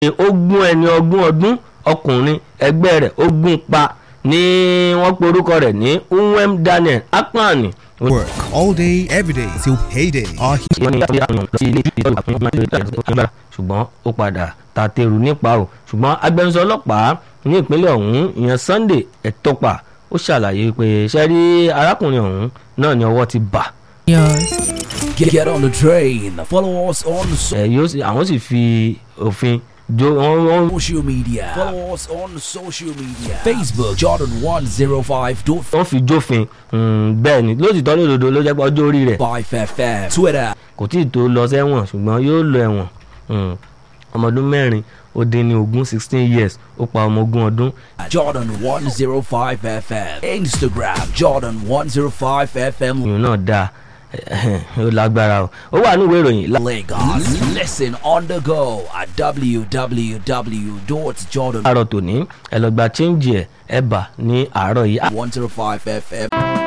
ó gún ẹni ọgbọ̀n ọdún ọkùnrin ẹgbẹ́ rẹ̀ ó gún pa ní wọ́n pe orúkọ rẹ̀ ní Uwem Daniel Akpan Work all day, every day till payday. Our wọ́n ní ìyá àwọn sí ilé ìjọba àpamọ́ ìjọba ṣùgbọ́n ó padà tàtẹ̀rù nípa o ṣùgbọ́n agbẹnusọ ọlọ́pàá ní ìpínlẹ̀ ọ̀hún ìyẹn Sunday Ẹ̀tọ́pà ó ṣàlàyé pé ṣẹ́rí arákùnrin ọ̀hún náà ni ọwọ́ ti bà Get, get on the train. Follow us on so- ẹ̀ yóò sì àwọn sì fi òfin jó wọ́n wọ́n social media. Follow us on social media. Facebook Jordan 105.5 wọ́n fi jófin mm, bẹ́ẹ̀ ni lóòtítọ́ lódodo ló jẹ́ pé ọjọ́ orí rẹ̀ FM. Twitter kò tí ì tó lọ sẹ́wọ̀n ṣùgbọ́n yóò lọ ẹ̀wọ̀n Mm, ọmọ ọdún mẹ́rin ó dín ní ogún sixteen years ó pa ọmọ ogún ọdún Jordan 105 FM. Instagram Jordan 105 FM. ìyún náà dáa ó lágbára o ó wà ní ìwé ìròyìn lá- Lagos. Listen on the go at www.jordan105 láàárọ̀ tòní ẹ lọ gba chíńjì ẹ̀ ẹ bà ní àárọ̀ yìí. FM.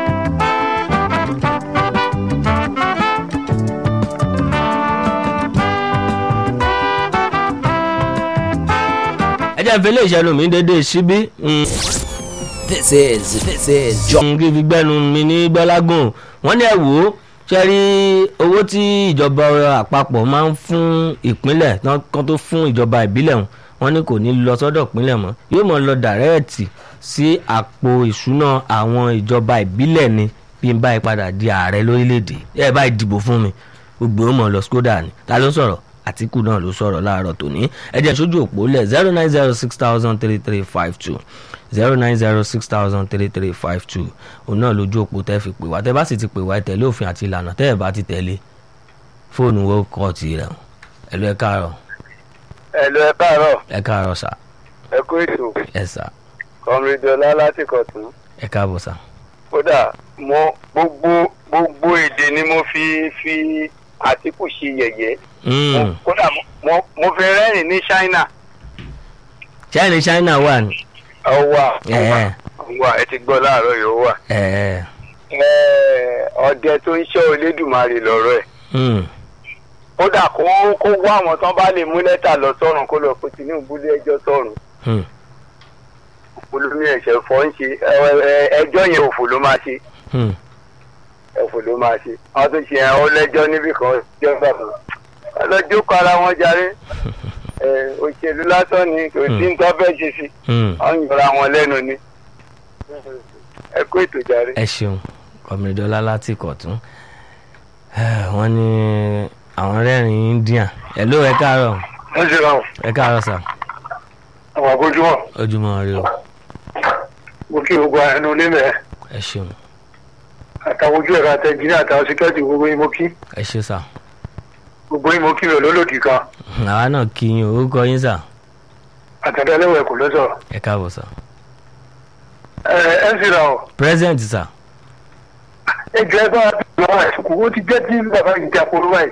ẹ jẹ́ ìfẹ́ ilé ìṣẹ́nu mi dédé síbí mm, This is this is Jordan. mm, kí n fi gbẹ́nu mi ní gbọ́lágùn wọ́n ní ẹ wò ó ṣe rí owó tí ìjọba àpapọ̀ máa ń fún ìpínlẹ̀ tán- kan tó fún ìjọba ìbílẹ̀ wọn wọ́n ní kò ní lọ sọ́dọ̀ ìpínlẹ̀ mọ́ yóò mọ̀ lọ dàrẹ́ẹ̀tì sí àpò ìṣúná àwọn ìjọba ìbílẹ̀ ni bí n báyìí padà di ààrẹ lórílẹ̀‐èdè ẹ báyìí dìbò fún mi gbogbo ó mọ̀ lọ skoda ni ta ló sọ̀rọ̀ àtìkù náà ló sọ̀rọ̀ láàárọ̀ tòní ẹ jẹ́ sójú òpó lẹ̀ zero nine zero six thousand three three five two zero nine zero six thousand three three five two òun náà lójú òpó tẹ́ fi pè wá tẹ́ bá sì ti pè wá ẹ tẹ̀lé òfin àti ìlànà tẹ́ ẹ bá ti tẹ̀lé fóònù wo kọ́ ti rẹ̀ ẹ lọ ẹ káàárọ̀ ẹ̀lú ẹ káàárọ̀ ẹ káàárọ̀ sà ẹ kú ètò ẹ sà kọmídọ́lá láti kọ̀tún ẹ káàbọ̀ sà. kódà mo gbogbo gbogbo èdè ni mo fi fi àtìkù ṣe yẹ̀yẹ́ Mm. kódà mo- mo mo fi rẹ́rìn ní China China China wà ní. ọwà ẹ ọwà ẹ ti gbọ́ láàárọ̀ yìí ó wà ẹ Ẹ, ọdẹ tó ń ṣọ́ Olódùmarè lọ́rọ̀ ẹ̀ mm. kódà kó kó wá àwọn tán bá lè mú lẹ́tà lọ sọ́run kó lọ fún Tinubu lé ẹjọ́ sọ́run Mm. olómi ẹ̀ṣẹ̀ fọ́ ń ṣe ẹ, ẹ, ẹjọ́ yẹn òfò ló máa ṣe Mm. ẹ̀fọ́ ló máa ṣe wọ́n tún ṣe ẹ̀hún lẹ́jọ́ níbì kan jẹ́ bàbá ọlọ́jọ́ kọ́ ara wọn jarí ẹ̀, òṣèlú lásán ni kò sí nǹkan fẹ́ ṣe sí Mm. wọ́n ń yọra wọn lẹ́nu ni ẹ kó ètò jarí. ẹ ṣeun kọmídọ́lá láti kọ̀tún wọ́n ní àwọn rẹ́rìn India ẹ ló ẹ káàárọ̀ wọ́n ṣe ràn ẹ káàárọ̀ sà àwọn àbójúmọ̀ ojúmọ́ rí o mo kí gbogbo ẹnu ilé mẹ́ ẹ ṣeun àtàwọn ojú ẹ̀rọ àtẹ̀jìnì àtàwọn síkẹ́ẹ̀tì gbogbo yín mo kí ẹ ṣe sà gbogbo yín mo kí mi ò lólòdì kan àwa náà kí yín orúkọ yín sà àtẹ̀dẹ́lẹ́wọ̀ ẹ̀kọ́ ló sọ̀rọ̀ ẹ káàbọ̀ sà ẹ ẹ ń sì ràn ọ́ present sà ẹ jọ ẹ bá wa bí wọn àìsùkú ó ti jẹ́ tí bàbá yìí ti àpòrò báyìí.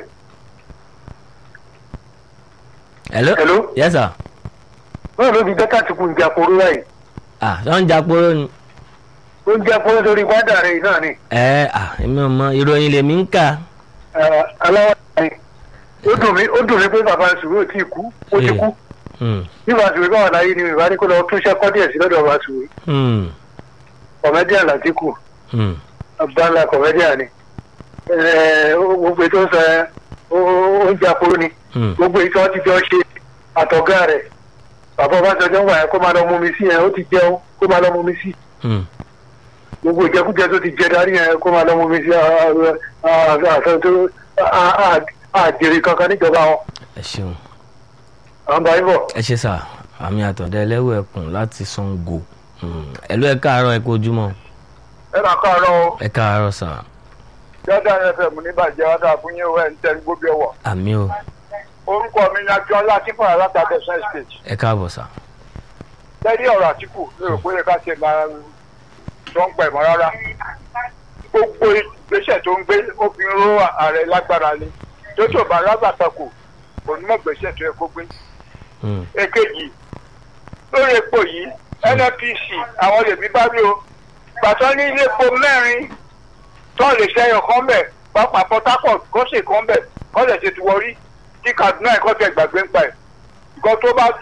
hello Hello? yes sà báwo ló fi jẹ́ kàtìkù ìjà àpòrò báyìí. ah ṣé wọ́n ń japoro ni ó ń jẹ́ fún sórí gbádà rẹ̀ náà ni ẹ ah èmi ò mọ ìròyìn lèmi ń kà aláwọ̀ ni ó dùn mí ó dùn mí pé bàbá sùúrù ò tí ì kú ó ti Eh. kú Mm. bí bàbá sùúrù báwọn láyé ni ìbá ní kó lọ tún iṣẹ́ kọ́ díẹ̀ sí lọ́dọ̀ bàbá sùúrù Mm. kọ̀mẹ́díà làtìkù Mm. abdallah kọ̀mẹ́díà ni Eh, ó- gbogbo ètò ń sọ ẹ ó ó ń jà kúrú ni Mm. gbogbo ètò wọn ti jọ ṣe àtọ̀gá rẹ̀ bàbá ọbásanjọ́ ń wà yẹn kó máa lọ mú mi sí yẹn ó ti jẹun kó máa lọ mú mi sí Mm. gbogbo ìjẹkújẹ tó ti jẹ darí yẹn kó máa lọ mú mi sí àtọ̀ tó àjèrè kankan níjọba wọn ẹ ṣeun àwọn bá yín bọ̀. ẹ ṣe sà àmì àtọ̀dá ẹlẹ́wọ̀ ẹkùn láti Ṣàngó Mm. ẹ ló ẹ káàárọ̀ ẹ kú ojúmọ́ ẹ máa káàárọ̀ o ẹ káàárọ̀ sà jọ́dá fm níbàjẹ́ wá dáa fún yín o ẹ̀ ń tẹ́ gbogbo ẹ̀wọ̀. àmì o orúkọ mi ni akínọlá akínfọ̀n alátàdẹ̀sán state. ẹ káàbọ̀ sà lẹ́yìn ọ̀rọ̀ àtìkù mi ò pé ká ṣe máa tó ń pẹ̀ mọ́ rárá. gbogbo ìgbésẹ̀ tó ń gbé ó fi ń ró ààrẹ lágbára ni tó tó bá rágbàtàkù kò ní mọ̀ gbèsè tó yẹ kó gbé. Mm. èkejì lórí epo yìí nnpc àwọn lèmi bá rí o gbàtọ́ ní ilé epo mẹ́rin tó lè ṣẹyọ kan bẹ̀ pápá port harcourt kó sì kan bẹ̀ kó lè ṣe ti wọrí tí kaduna ẹ̀kọ́ tẹ gbàgbé ń pa ẹ̀ nǹkan tó bá